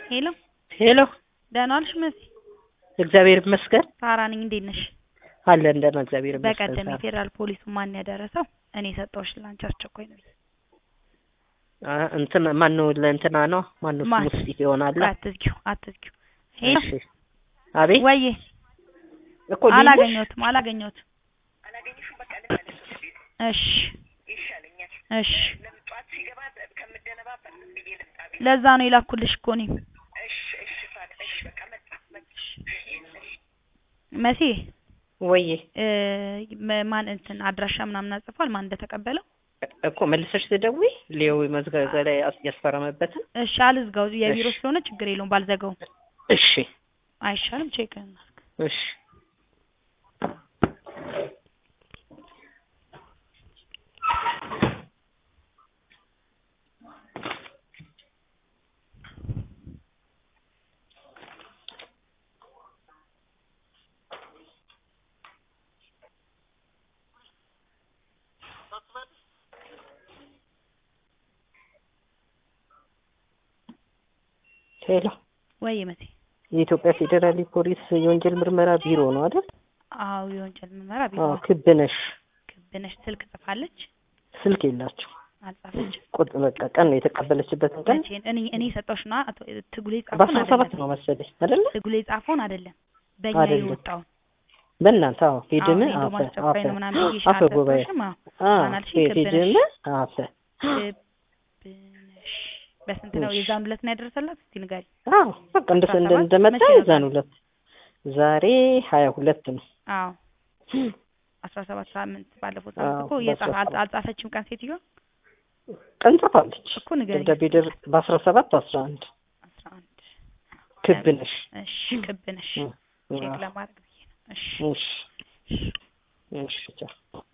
ሄሎ ሄሎ ደህና ዋልሽ መሲ? እግዚአብሔር ይመስገን ሳራ ነኝ። እንዴት ነሽ? አለን ደህና እግዚአብሔር ይመስገን። በቀደም ሳራ። የፌዴራል ፖሊሱ ማን ያደረሰው? እኔ ሰጠሁሽ ላንቺ አስቸኳይ ነው። አ እንትን ማን ነው ለእንትና ነው ማን ነው ማን? ስሙ ስጢፍ ይሆናል። አትዝጊው አትዝጊው። ሄሎ እሺ አቤት ወዬ እኮ ልይዝሽ? አላገኘሁትም አላገኘሁትም። እሺ እሺ ለዛ ነው የላኩልሽ እኮ እኔም መሲ ወዬ እ መ- ማን እንትን አድራሻ ምናምን አጽፏል ማን እንደተቀበለው እኮ መልሰሽ ትደውይ ሌው መዝገበ ላይ ያስ- ያስፈረመበትን እሺ አልዝጋው የቢሮ እሺ። ስለሆነ ችግር የለውም ባልዘጋውም እሺ አይሻልም ቼክ እናድርግ እሺ ሄሎ ወይ መሲ የኢትዮጵያ ፌዴራል ፖሊስ የወንጀል ምርመራ ቢሮ ነው አይደል? አዎ የወንጀል ምርመራ ቢሮ አዎ ነው። ክብ ነሽ። ክብነሽ ስልክ ጽፋለች ስልክ የላችሁ አልጻፈች ቁጥ በቃ ቀን ነው የተቀበለችበትን ቀን መቼ እኔ እኔ ሰጠሁሽና አቶ ትጉሌ በአስራ ጻፈውን ሰባት አይደለም ነው መሰለኝ አይደለ? ትጉሌ ጻፈውን አይደለም በእኛ አይደለም። የወጣውን በእናንተ አዎ ሄድም አዎ፣ ሄዶ ማስጨፋይ ነው ምናምን ብዬሽ አፈ ጉባኤ አልሰጠሁሽም? አዎ አዎ አናልሽኝ? ሄድም ክብነሽ አፈ ክብነሽ በስንት ነው እሺ። የዛን ሁለት ነው ያደረሰላት? እስቲ ንገሪ። አዎ በቃ እንደ አስራ እንደ ሰባት እንደመጣ መቼ የዛን ነበር? ሁለት ዛሬ ሀያ ሁለት ነው። አዎ አስራ ሰባት ሳምንት ባለፈው አዎ፣ ሳምንት እኮ የጻፈ በአስራ ሰባት አልጻፈችም ቀን ሴትዮዋ ቀን ጽፋለች። እኮ ንገሪ። ደብዳቤ ደር በአስራ ሰባት አስራ አንድ አስራ አንድ ክብ ነሽ። እሺ ክብ ነሽ እ- ቼክ አዎ። ለማድረግ ብዬ ነው። እሺ እሺ እሺ ቻው።